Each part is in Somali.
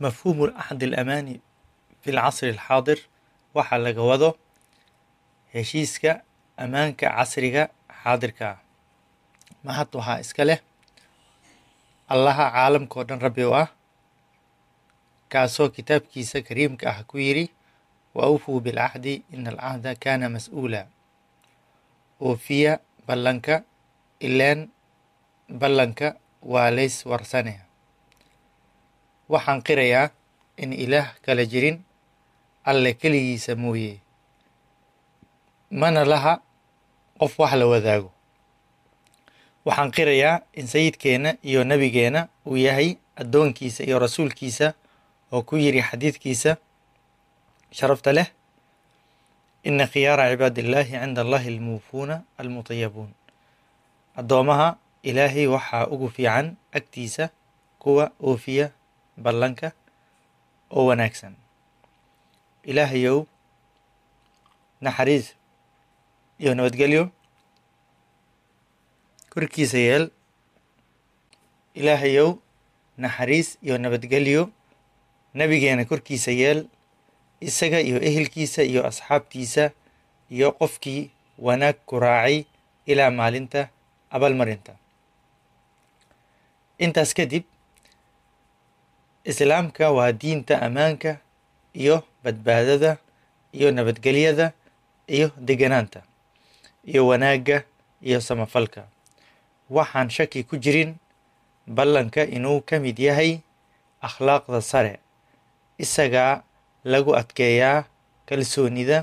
mafhuumu axdi alamaani fi lcasri alxaadir waxaa laga wado heshiiska ammaanka casriga xaadirka ah mahad waxaa iska leh allaha caalamka oo dhan rabbi u ah kaasoo kitaabkiisa kariimka ah ku yidhi wa awfuu bilcahdi ina alcahda kaana mas-uula oofiya ballanka ileen ballanka waa lays warsane waxaan qirayaa in ilaah kala jirin alle keligiisa mooye mana laha qof wax la wadaago waxaan qirayaa in sayidkeenna iyo nebigeenna uu yahay addoonkiisa iyo rasuulkiisa oo ku yidhi xadiidkiisa sharafta leh ina khiyaara cibaadi illaahi cinda allahi almuufuuna almutayabuun addoomaha ilaahay waxaa ugu fiican agtiisa kuwa oofiya ballanka oo wanaagsan ilaahayow naxariis iyo nabadgelyo korkiisa yeel ilaahayow naxariis iyo nabadgelyo nebigeena korkiisa yeel isaga iyo ehelkiisa iyo asxaabtiisa iyo qofkii wanaag ku raacay ilaa maalinta abaalmarinta intaas kadib islaamka waa diinta ammaanka iyo badbaadada iyo nabadgelyada iyo deganaanta iyo wanaagga iyo samafalka waxaan shaki ku jirin ballanka inuu ka mid yahay akhlaaqda sare isagaa lagu adkeeyaa kalsoonida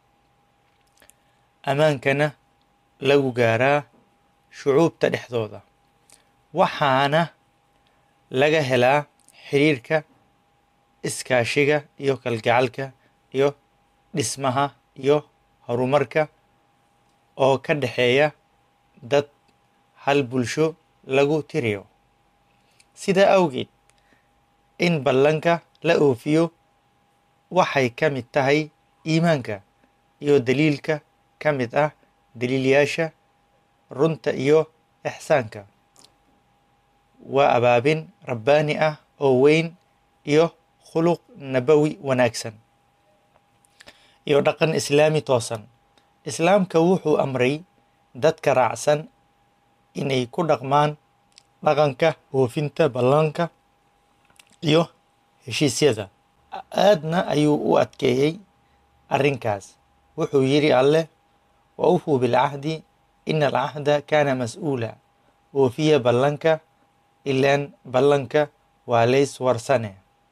ammaankana lagu gaaraa shucuubta dhexdooda waxaana laga helaa xiriirka iskaashiga iyo kalgacalka iyo dhismaha iyo horumarka oo ka dhexeeya dad hal bulsho lagu tiriyo sidaa awgeed in ballanka la oofiyo waxay ka mid tahay iimaanka iyo daliilka ka mid ah daliilyaasha runta iyo ixsaanka waa abaabin rabbaani ah oo weyn iyo khuluq nabawi wanaagsan iyo dhaqan islaami toosan islaamka wuxuu amray dadka raacsan inay ku dhaqmaan dhaqanka oofinta ballanka iyo heshiisyada aadna ayuu u adkeeyey arrinkaas wuxuu yidhi alleh wa awfuu bilcahdi ina alcahda kaana mas-uula oofiya ballanka ilaan ballanka waa lays warsane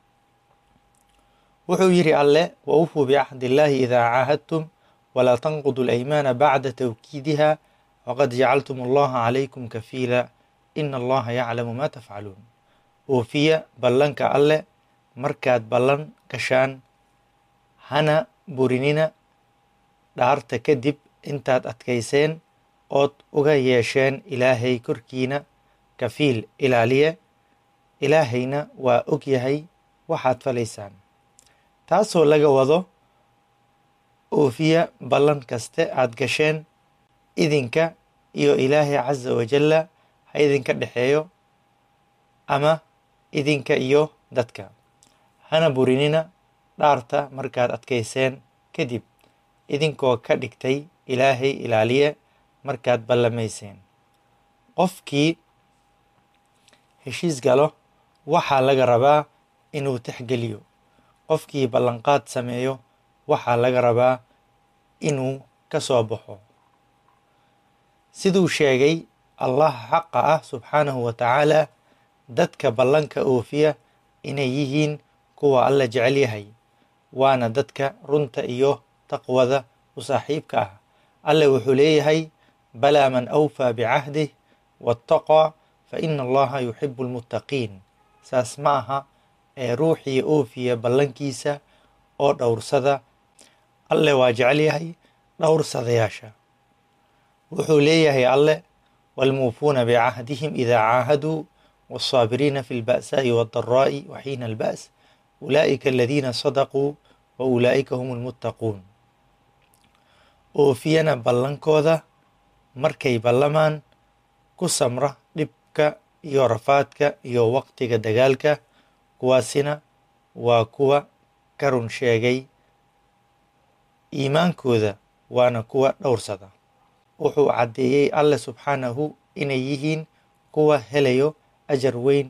wuxuu yidhi alleh wa awfuu bicahdi illaahi idaa caahadtum walaa tanqudu alaymaana bacda tawkiidiha waqad jacaltum allaha calaykum kafiila ina allaha yaclamu ma tafcaluun oofiya ballanka alleh markaad ballan gashaan hana burinina dhaarta kadib intaad adkayseen ood uga yeesheen ilaahay korkiina kafiil ilaaliye ilaahayna waa og yahay waxaad falaysaan taasoo laga wado oofiya ballan kaste aad gasheen idinka iyo ilaahay casa wajalla ha idinka dhexeeyo ama idinka iyo dadka hana burinina dhaarta markaad adkayseen kadib idinkoo ka dhigtay ilaahay ilaaliye markaad ballamayseen qofkii heshiis galo waxaa laga rabaa inuu tixgeliyo qofkii ballanqaad sameeyo waxaa laga rabaa inuu ka soo baxo siduu sheegay allah xaqa ah subxaanahu wa tacaala dadka ballanka oofiya inay yihiin kuwa alla jecel yahay waana dadka runta iyo taqwada u saaxiibka ah alle wuxuu leeyahay balaa man awfaa bicahdih waataqaa fa ina allaha yuxibu almuttaqiin saas ma aha ee ruuxii oofiya ballankiisa oo dhowrsada alle waa jecel yahay dhowrsadayaasha wuxuu leeyahay alle waalmuufuuna bicahdihim idaa caahaduu والصابرين في البأساء والضراء وحين البأس أولئك الذين صدقوا وأولئك هم المتقون oofiyana ballankooda markay ballamaan ku samra dhibka iyo rafaadka iyo waqtiga dagaalka kuwaasina waa kuwa ka run sheegay iimaankooda waana kuwa dhowrsada wuxuu caddeeyey alle subxaanahu inay yihiin kuwa helayo ajar weyn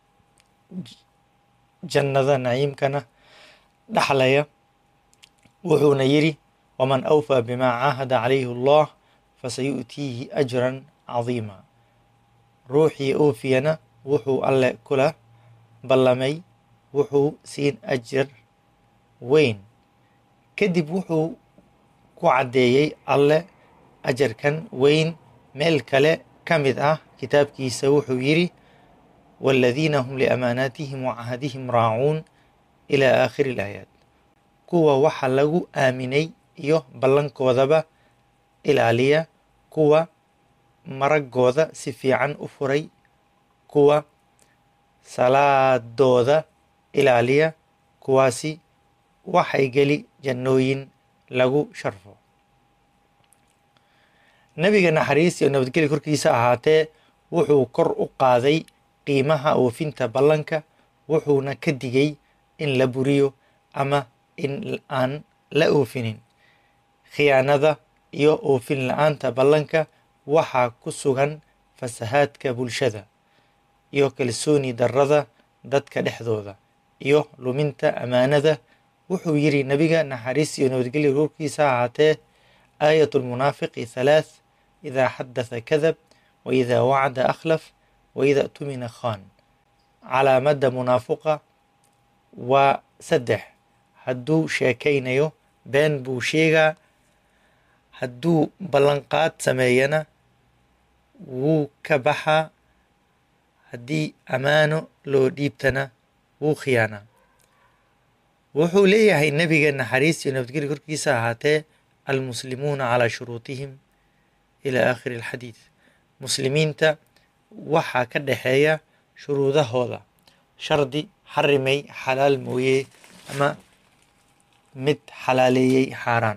jannada naciimkana dhaxlaya wuxuuna yidhi waman awfaa bimaa caahada calayhi allah fasayu'tiihi ajran cadiima ruuxii oofiyana wuxuu alle kula ballamay wuxuu siin ajar weyn kadib wuxuu ku caddeeyey alle ajarkan weyn meel kale ka mid ah kitaabkiisa wuxuu yidhi waaladiina hum liamaanaatihim wacahadihim raacuun ilaa aakhiri ilaayaat kuwa waxa lagu aaminay iyo ballankoodaba ilaaliya kuwa maraggooda si fiican u furay kuwa salaadooda ilaaliya kuwaasi waxay geli jannooyin lagu sharfo nebiga naxariis iyo nabadgelya korkiisa ahaatee wuxuu kor u qaaday qiimaha oofinta ballanka wuxuuna ka digay in la buriyo ama in aan la oofinin khiyaanada iyo oofin la-aanta ballanka waxaa ku sugan fasahaadka bulshada iyo kalsooni darrada dadka dhexdooda iyo luminta ammaanada wuxuu yidhi nebiga naxariis iyo nabadgelya korkiisa ahaatee aayat lmunaafiqi halaath idaa xadatha kadab wa idaa wacda akhlaf wa idaa tumina khan calaamadda munaafuqa waa saddex hadduu sheekaynayo been buu sheegaa hadduu ballanqaad sameeyana wuu ka baxaa haddii ammaano loo dhiibtana wuu khiyaanaa wuxuu leeyahay nebiga naxariis iyo nabadgelya korkiisa ahaatee almuslimuuna calaa shuruutihim ilaa aakhiri alxadiid muslimiinta waxaa ka dhexeeya shuruudahooda shardi xarimay xalaal mooye ama mid xalaaleeyey xaaraan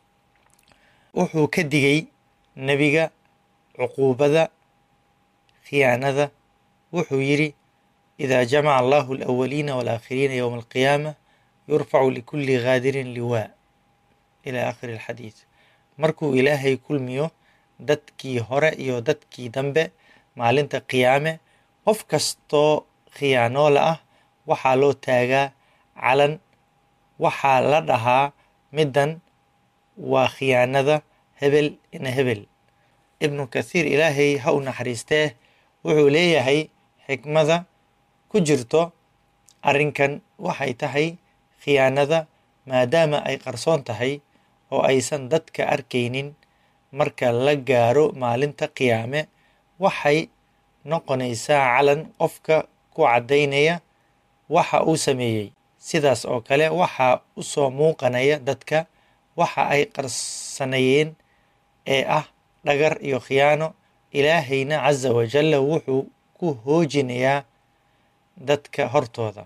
wuxuu ka digay nebiga cuquubada khiyaanada wuxuu yidhi idaa jamaca allahu alawaliina waalaakhiriina yowma alqiyaama yurfacu likulli gaadirin liwaa ilaa aakhiri alxadiid markuu ilaahay kulmiyo dadkii hore iyo dadkii dambe maalinta qiyaame qof kastoo khiyaanoola ah waxaa loo taagaa calan waxaa la dhahaa middan waa khiyaanada hebel ina hebel ibnu kathiir ilaahay ha u naxariistee wuxuu leeyahay xikmada ku jirto arrinkan waxay tahay khiyaanada maadaama ay qarsoon tahay oo aysan dadka arkaynin marka la gaaro maalinta qiyaame waxay noqonaysaa calan qofka ku caddaynaya waxa uu sameeyey sidaas oo kale waxaa u soo muuqanaya dadka waxa ay qarsanayeen ee ah dhagar iyo khiyaano ilaahayna casa wajalla wuxuu ku hoojinayaa dadka hortooda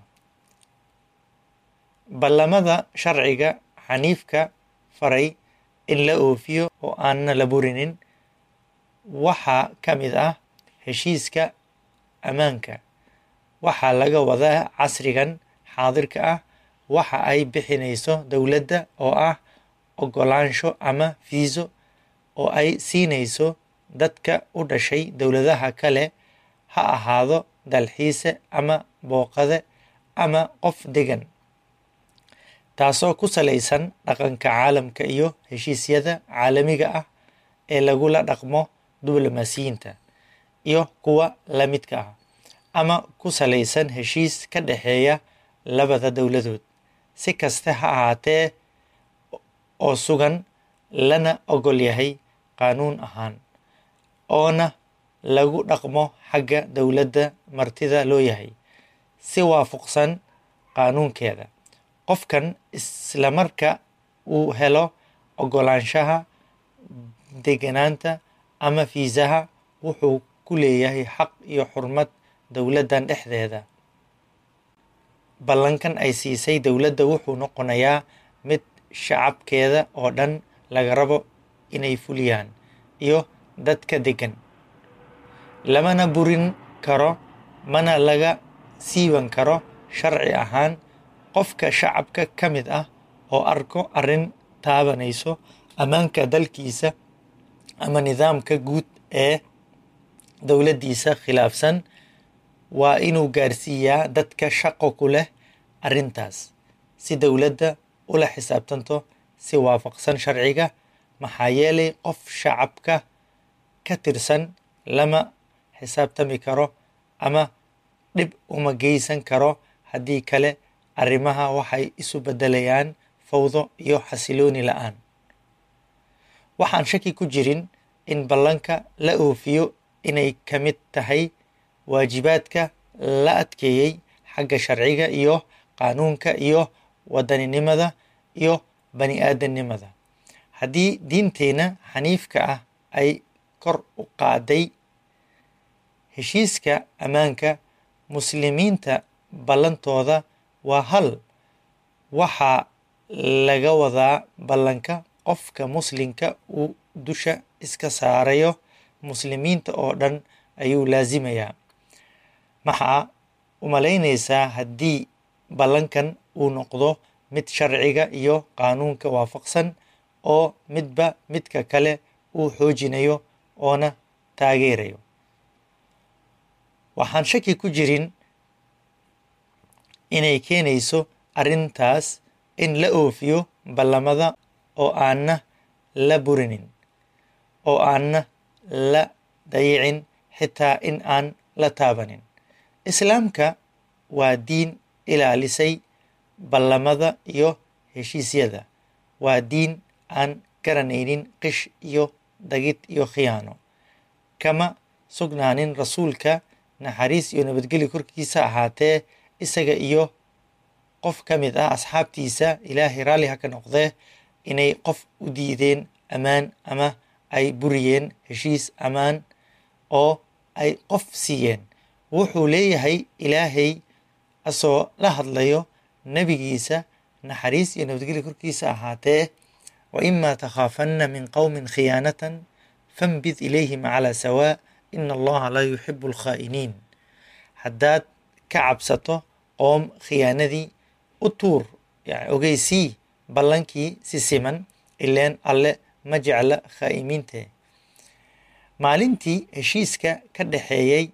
ballamada sharciga xaniifka faray in la oofiyo oo aanna la burinin waxaa ka mid ah heshiiska ammaanka waxaa laga wadaa casrigan xaadirka ah waxa ay bixinayso dowladda oo ah oggolaansho ama fiiso oo ay siinayso dadka u dhashay dowladaha kale ha ahaado dalxiise ama booqade ama qof degan taasoo ku salaysan dhaqanka caalamka iyo heshiisyada caalamiga ah ee lagula dhaqmo diblomaasiyiinta iyo kuwa la midka ah ama ku salaysan heshiis ka dhexeeya labada dowladood si kaste ha ahaatee oo sugan lana ogol yahay qaanuun ahaan oona lagu dhaqmo xagga dowladda martida loo yahay si waafaqsan qaanuunkeeda qofkan islamarka uu helo oggolaanshaha deganaanta ama fiisaha wuxuu ku leeyahay xaq iyo xurmad dowladdan dhexdeeda ballankan ay siisay dowladda wuxuu noqonayaa mid shacabkeeda oo dhan laga rabo inay fuliyaan iyo dadka degan lamana burin karo mana laga siiban karo sharci ahaan qofka shacabka ka mid ah oo arko arrin taabanayso ammaanka dalkiisa ama nidaamka guud ee dowladdiisa khilaafsan waa inuu gaarsiiyaa dadka shaqo ku leh arrintaas si dowladda ula xisaabtanto si waafaqsan sharciga maxaa yeelay qof shacabka ka tirsan lama xisaabtami karo ama dhib uma geysan karo haddii kale arrimaha waxay isu beddelayaan fawdo iyo xasilooni la-aan waxaan shaki ku jirin in ballanka la oofiyo inay ka mid tahay waajibaadka la adkeeyey xagga sharciga iyo qaanuunka iyo wadaninimada iyo bani aadamnimada haddii diinteenna xaniifka ah ay kor u qaaday heshiiska ammaanka muslimiinta ballantooda waa hal waxaa laga wadaa ballanka qofka muslimka uu dusha iska saarayo muslimiinta oo dhan ayuu laasimayaa maxaa u malaynaysaa haddii ballankan uu noqdo mid sharciga iyo qaanuunka waafaqsan oo midba midka kale uu xoojinayo oona taageerayo waxaan shaki ku jirin inay keenayso arrintaas in la oofiyo ballamada oo aanna la burinin oo aanna la dayicin xitaa in aan la taabanin islaamka waa diin ilaalisay ballamada iyo heshiisyada waa diin aan garanaynin qish iyo dagid iyo khiyaano kama sugnaanin rasuulka naxariis iyo nabadgelyo korkiisa ahaatee isaga iyo qof ka mid ah asxaabtiisa ilaahay raalli ha ka noqdee inay qof u diideen ammaan ama ay buriyeen heshiis ammaan oo ay qof siiyeen wuxuu leeyahay ilaahay asoo la hadlayo nebigiisa naxariis iyo nabadgelyo korkiisa ahaatee wa imaa takhaafanna min qowmin khiyaanatan fanbid ilayhim calaa sawaa ina allaha laa yuxibu alkhaa'iniin haddaad ka cabsato qoom khiyaanadii u tuur yani ogeysii ballankii si siman ileen alle ma jecla khaa'imiinte maalintii heshiiska ka dhexeeyey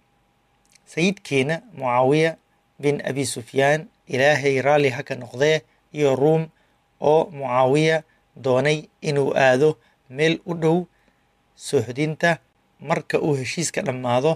sayidkeena mucaawiya bin abi sufyaan ilaahay raalli ha ka noqdee iyo ruum oo mucaawiya doonay inuu aado meel u dhow soohdinta marka uu heshiiska dhammaado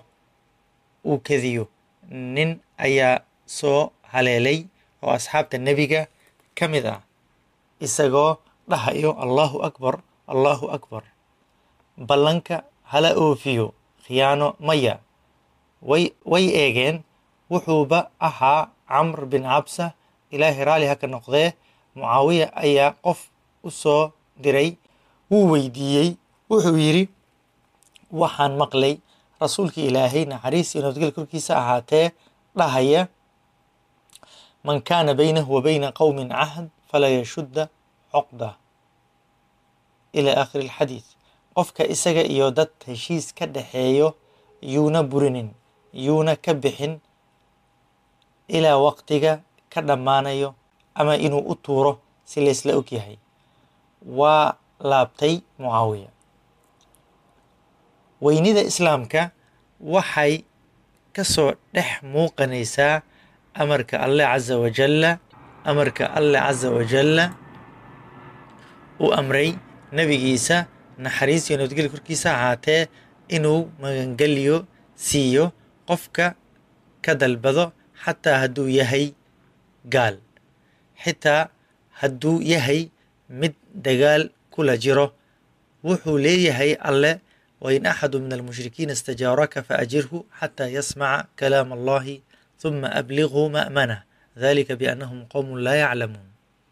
uu kediyo nin ayaa soo haleelay oo asxaabta nebiga ka mid ah isagoo dhahayo allahu akbar allahu akbar ballanka hala oofiyo khiyaano maya way way eegeen wuxuuba ahaa camr bin cabsa ilaahay raalli ha ka noqdee mucaawiya ayaa qof u soo diray wuu weydiiyey wuxuu yidhi waxaan maqlay rasuulkii ilaahay naxariis iyo nabadgel korkiisa ahaatee dhahaya man kaana baynahu wa bayna qowmin cahd falaa yashudda coqda ilaa aakhiri alxadiid qofka isaga iyo dad heshiis ka dhexeeyo yuuna burinin yuuna ka bixin ilaa waqtiga ka dhammaanayo ama inuu u tuuro si laysla og yahay waa laabtay mucaawiya weynida islaamka waxay ka soo dhex muuqanaysaa amarka alle casa wajalla amarka alle casa wajalla uu amray nebigiisa naxariis iyo nabadgelya korkiisa ahaatee inuu magangelyo siiyo qofka ka dalbado xataa hadduu yahay gaal xitaa hadduu yahay mid dagaal kula jiro wuxuu leeyahay alle wain axadu min almushrikiina istajaaraka faajirhu xataa yasmaca kalaam allahi huma ablighu ma'manah dalika biannahum qowmun laa yaclamuun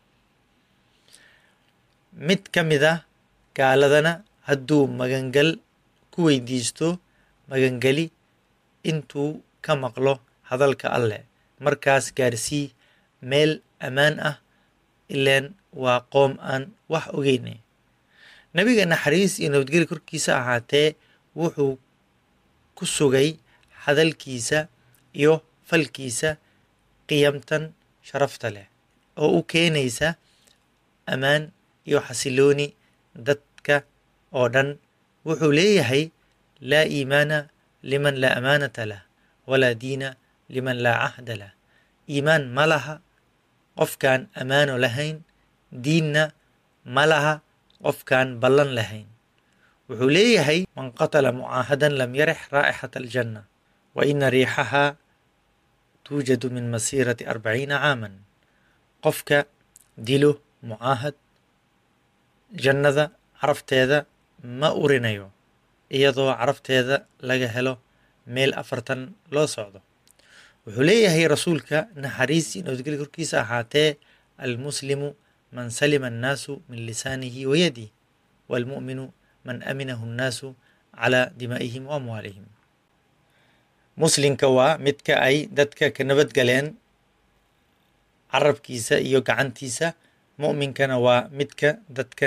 mid ka mid ah gaaladana hadduu magangal ku weydiisto magangeli intuu ka maqlo hadalka alleh markaas gaarsii meel ammaan ah ileen waa qoom aan wax ogeynay nebiga naxariis iyo nabadgelya korkiisa ahaatee wuxuu ku sugay hadalkiisa iyo falkiisa qiyamtan sharafta leh oo u keenaysa ammaan iyo xasilooni dadka oo dhan wuxuu leeyahay laa iimaana liman laa amaanata lah walaa diina liman laa cahda lah iimaan ma laha qofkaan ammaano lahayn diinna ma laha qofkaan ballan lahayn wuxuu leeyahay man qatala mucaahadan lam yarix raa'ixata aljanna wa ina riixahaa tuujadu min masiirati arbaciina caaman qofka dilo mucaahad jannada carafteeda ma urinayo iyadoo carafteeda laga helo meel afartan loo socdo wuxuu leeyahay rasuulka naxariis iyo nabadgelya korkiisa ahaatee almuslimu man salima annaasu min lisaanihi wa yadih waalmu'minu man aminahu annaasu calaa dimaa'ihim wa amwaalihim muslimka waa midka ay dadka ka nabadgaleen carabkiisa iyo gacantiisa mu'minkana waa midka dadka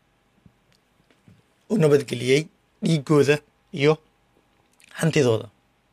u nabadgeliyey dhiigooda iyo hantidooda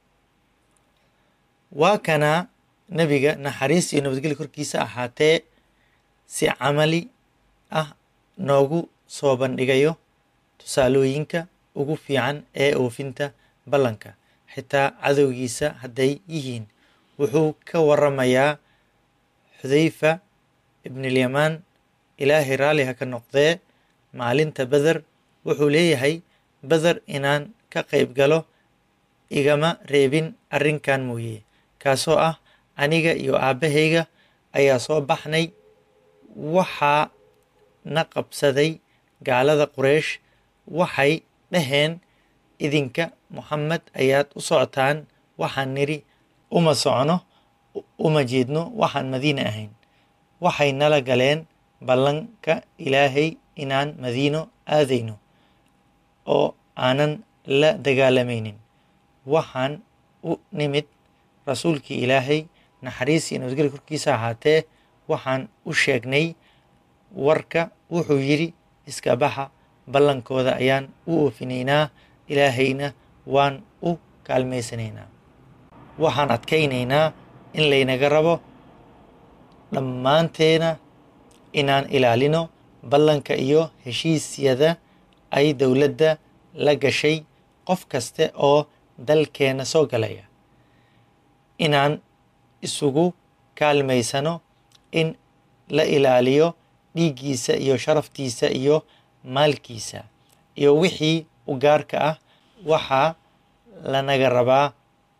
waa kana nebiga naxariis iyo nabadgelya korkiisa ahaatee si camali ah noogu soo bandhigayo tusaalooyinka ugu fiican ee oofinta ballanka xitaa cadowgiisa hadday yihiin wuxuu ka waramayaa xudayfa ibnilyamaan ilaahay raalli ha ka noqdee maalinta beder wuxuu leeyahay beder inaan ka qayb galo igama reebin arrinkan mooye kaasoo ah aniga iyo aabbahayga ayaa soo baxnay waxaa na qabsaday gaalada quraysh waxay dhaheen idinka moxamed ayaad u socotaan waxaan nidhi uma socno uma jeedno waxaan madiine ahayn waxay nala galeen ballanka ilaahay inaan madiino aadayno oo aanan la dagaalamaynin waxaan u nimid rasuulkii ilaahay naxariis iyo nabadgelya korkiisa ahaatee waxaan u sheegnay warka wuxuu yidhi iska baxa ballankooda ayaan u oofinaynaa ilaahayna waan u kaalmaysanaynaa waxaan adkaynaynaa in laynaga rabo dhammaanteena inaan ilaalino ballanka iyo heshiisyada ay dowladda la gashay qof kaste oo dalkeena soo galaya inaan isugu kaalmaysano in la ilaaliyo dhiiggiisa iyo sharaftiisa iyo maalkiisa iyo wixii u gaarka ah waxaa lanaga rabaa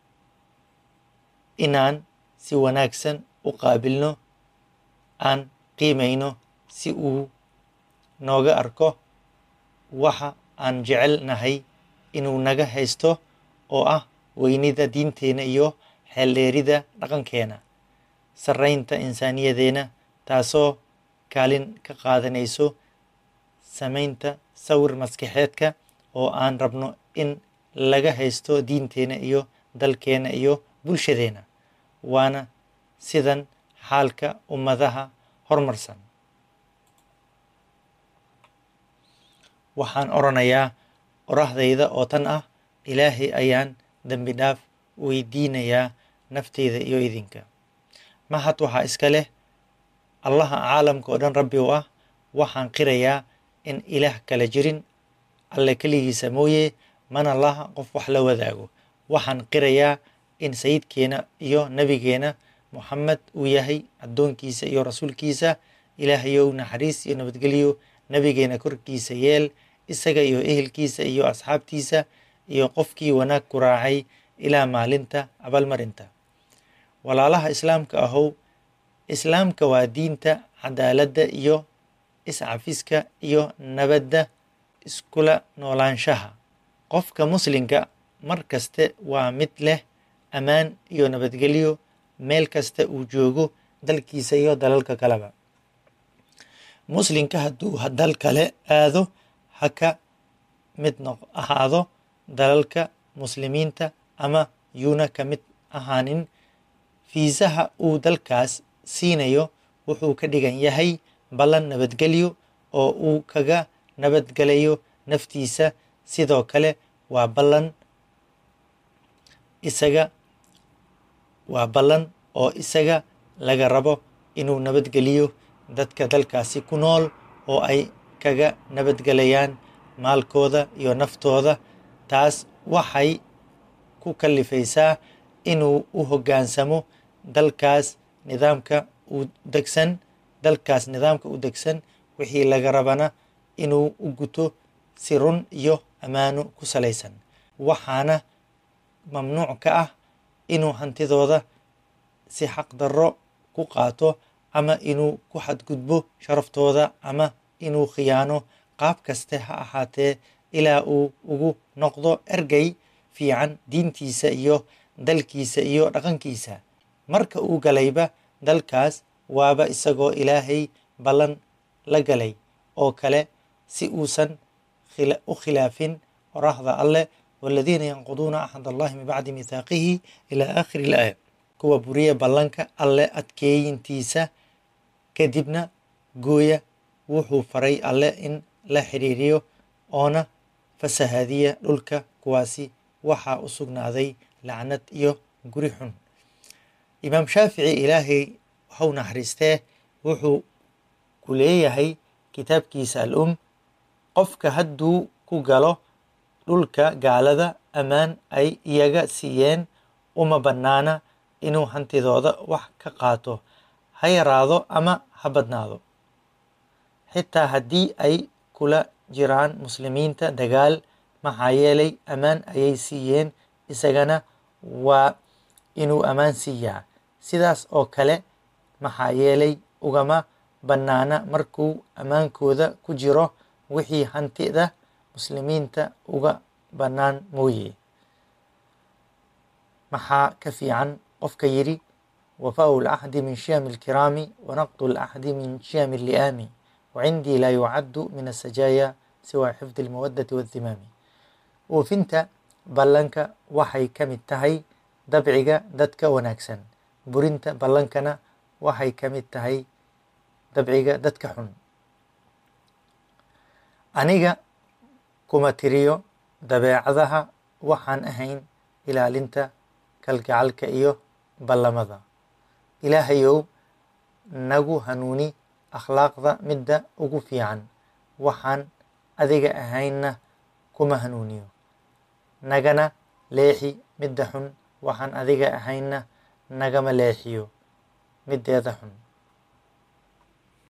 inaan si wanaagsan u qaabilno aan qiimayno si uu nooga arko waxa aan jecel nahay inuu naga haysto oo ah weynida diinteena iyo xeeldheerida dhaqankeena sarraynta insaaniyadeena taasoo kaalin ka qaadanayso samaynta sawir maskaxeedka oo aan rabno in laga haysto diinteena iyo dalkeena iyo bulshadeena waana sidan xaalka ummadaha horumarsan waxaan odhanayaa orahdayda oo tan ah ilaahay ayaan dembi dhaaf weydiinayaa nafteyda iyo idinka mahad waxaa iska leh allaha caalamka oo dhan rabbi u ah waxaan qirayaa in ilaah kala jirin alle keligiisa mooye mana laha qof wax la wadaago waxaan qirayaa in sayidkeena iyo nebigeena moxamed uu yahay addoonkiisa iyo rasuulkiisa ilaahayow naxariis iyo nabadgelyo nebigeena korkiisa yeel isaga iyo ehelkiisa iyo asxaabtiisa iyo qofkii wanaag ku raacay ilaa maalinta abaalmarinta walaalaha islaamka ahow islaamka waa diinta cadaaladda iyo iscafiska iyo nabadda iskula noolaanshaha qofka muslimka mar kaste waa mid leh ammaan iyo nabadgelyo meel kasta uu joogo dalkiisa iyo dalalka kaleba muslimka hadduu dal kale aado ha ka mid noq ahaado dalalka muslimiinta ama yuuna ka mid ahaanin fiisaha uu dalkaas siinayo wuxuu ka dhigan yahay ballan nabadgelyo oo uu kaga nabadgelayo naftiisa sidoo kale waa ballan isaga waa ballan oo isaga laga rabo inuu nabadgeliyo dadka dalkaasi ku nool oo ay kaga nabadgelayaan maalkooda iyo naftooda taas waxay ku kallifaysaa inuu u hoggaansamo dalkaas nidaamka u degsan dalkaas nidaamka u degsan wixii laga rabana inuu u guto si run iyo ammaano ku salaysan waxaana mamnuuc ka ah inuu hantidooda si xaqdarro ku qaato ama inuu ku xadgudbo sharaftooda ama inuu khiyaano qaab kaste ha ahaatee ilaa uu ugu noqdo ergey fiican diintiisa iyo dalkiisa iyo dhaqankiisa marka uu galayba dalkaas waaba isagoo ilaahay ballan la galay oo kale si uusan u khilaafin qorahda alleh waladiina yanquduuna axad allahi min bacdi mithaaqihi ilaa aakhiri ilaaya kuwa buriya ballanka alleh adkeeyintiisa kadibna gooya wuxuu faray alleh in la xiriiriyo oona fasahaadiya dhulka kuwaasi waxaa u sugnaaday lacnad iyo guri xun imaam shaafici ilaahay waxau naxariistee wuxuu ku leeyahay kitaabkiisa al um qofka hadduu ku galo dhulka gaalada ammaan ay iyaga siiyeen uma bannaana inuu hantidooda wax ka qaato ha yaraado ama ha badnaado xitaa haddii ay kula jiraan muslimiinta dagaal maxaa yeelay ammaan ayay siiyeen isagana waa inuu ammaan siiyaa sidaas oo kale maxaa yeelay ugama bannaana markuu ammaankooda ku jiro wixii hantida muslimiinta uga bannaan mooye maxaa ka fiican qofka yidhi wafaau lcahdi min shiyami alkiraami wanaqdu lcahdi min shiyami alli'aami wacindii laa yucaddu min asajaaya siwa xifdi almawaddati waaddimaami oofinta ballanka waxay ka mid tahay dabciga dadka wanaagsan burinta ballankana waxay ka mid tahay dabciga dadka xun aniga kuma tiriyo dabeecadaha waxaan ahayn ilaalinta kalgacalka iyo ballamada ilaahayow nagu hanuuni akhlaaqda midda ugu fiican waxaan adiga ahaynna kuma hanuuniyo nagana leexi midda xun waxaan adiga ahaynna nagama leexiyo middeeda xun